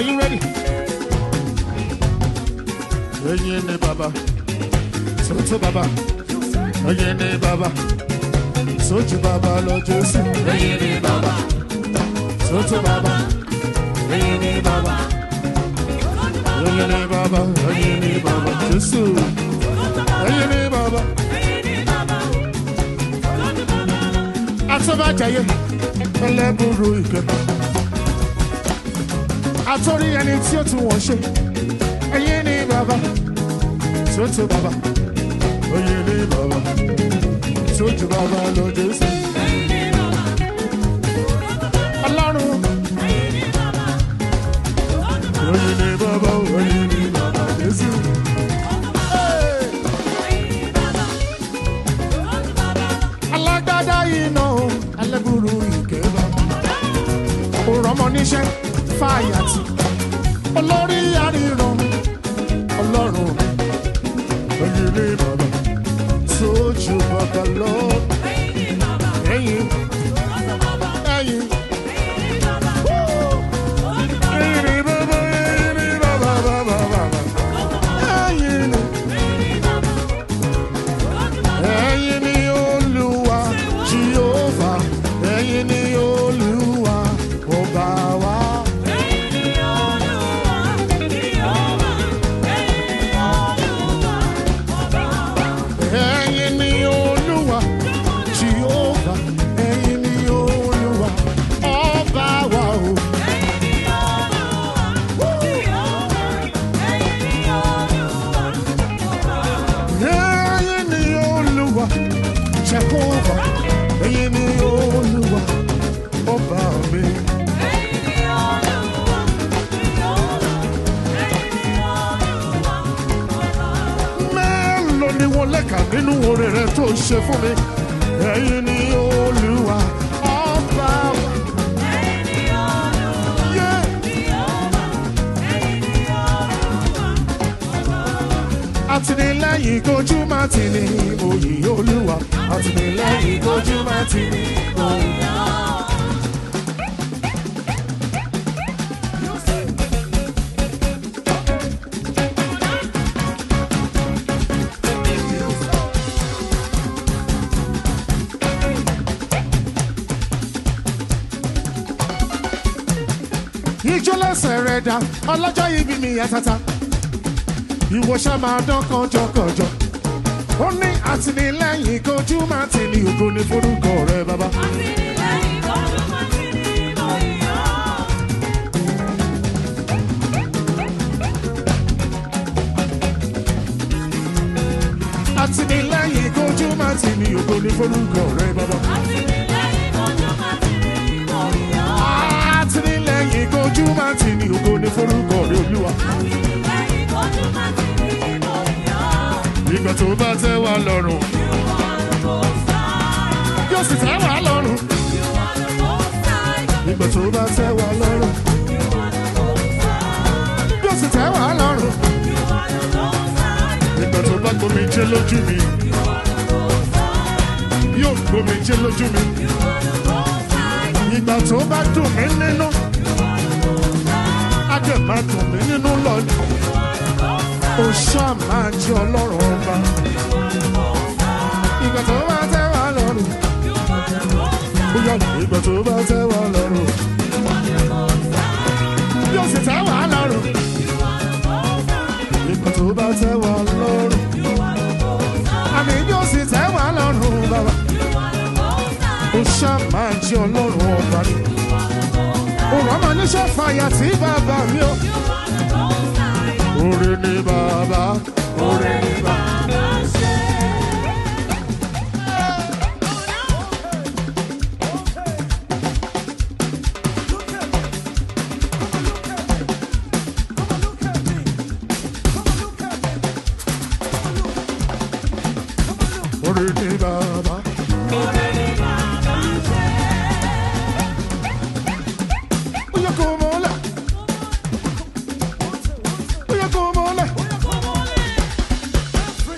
Are you ready? Ẹyin ni bàbá, sọ́tò bàbá, ẹyin ni bàbá, sójú bàbá lọ Jésù. Ẹyin ni bàbá, sọ́tò bàbá, ẹyin ni bàbá, ẹyin ni bàbá, ẹyin ni bàbá, Jésù. Ẹyin ni bàbá. Atọ́bàjáyé, ẹlẹ́bùrú ìkẹta. Àtọ́rí ẹni tí ó tún wọ́n ṣe. Ẹyin ni bàbá, sọ́tò bàbá, ẹyin ni bàbá, sójú bàbá lọ Jésù. Ọlọ́run, ẹyin ni bàbá, ẹyin ni bàbá, Jésù. Hey! alágbádá iná ẹlẹ́bùrú ìkẹ́bà òrọ̀mọ níṣẹ́ fàyàtì olórí àríran ọlọ́run ẹ̀yìn ní bàbá tójú bàbá lọ ẹ̀yìn ẹ̀yìn ẹ̀yìn ní bàbá ẹ̀yìn ní bàbá bàbá bàbá ẹ̀yìn ní. Ẹ̀yin ni Olúwa Jehova, ẹ̀yin ni Olúwa ọba wa. Ẹ̀yin ni Olúwa Jehova, ẹ̀yin ni Olúwa ọba wa o. Ẹ̀yin ni Olúwa Jehova, ẹ̀yin ni Olúwa ọba mi. Mélòó ni wọ́n lẹ́ka nínú oore rẹ tó ṣe fún mi? Ẹ̀yin ni Olúwa ọba wa. Yeah. àtìlẹ́yìn kojú máa tì ní òyì olúwa àtìlẹ́yìn kojú máa tì ní òyì. ijó lẹ́sẹ̀ rẹ̀ dá ọlọ́jọ́ ibi mi yà tata ìwọ ṣá máa dán kànjọkànjọ ó ní àtìlẹ́yìn kojú máa tì ní ògo ní forúkọ rẹ bàbá. àtìlẹ́yìn kojú máa tì ní ògo ní forúkọ rẹ bàbá. àtìlẹ́yìn kojú máa tì ní ògo ní forúkọ rẹ olúwa. ìgbà tó bá tẹ́ wa lọ́rùn yóò sì tẹ́ wa lọ́rùn. ìgbà tó bá tẹ́ wa lọ́rùn yóò sì tẹ́ wa lọ́rùn. ìgbà tó bá gbomi jẹ́ lójú mi yóò gbomi jẹ́ lójú mi. ìgbà tó bá dùn mí nínú á dẹ̀ máa dùn mí nínú lọ́dún. ó ṣáà máa jẹ́ ọlọ́run ọba. ìgbà tó bá tẹ́ wa lọ́rùn bóyá ìgbà tó bá tẹ́ wa lọ́rùn yóò sì tẹ́ wa lọ́rùn. ìgbà tó bá tẹ́ wa lọ́rùn àmì yóò sì tẹ́ wa lọ́rùn bàbá. ó ṣáà máa jẹ́ ọlọ́run ọba ni. òun ọmọ níṣẹ́ fàyà tí bàbá mi ò. Oore ni bàbá, oore ni bàbá. Oore ni bàbá. Ó yẹ kó mọ́lẹ̀. Ó yẹ kó mọ́lẹ̀.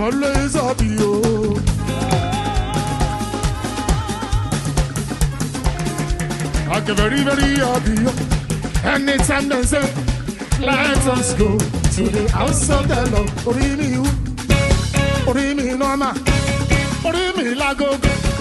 always happy, oh. I get very, very happy. oh. Anytime they say, let us go to the house of the Lord. Orí mi wú, orí mi nọ́mà, orí mi lágógó.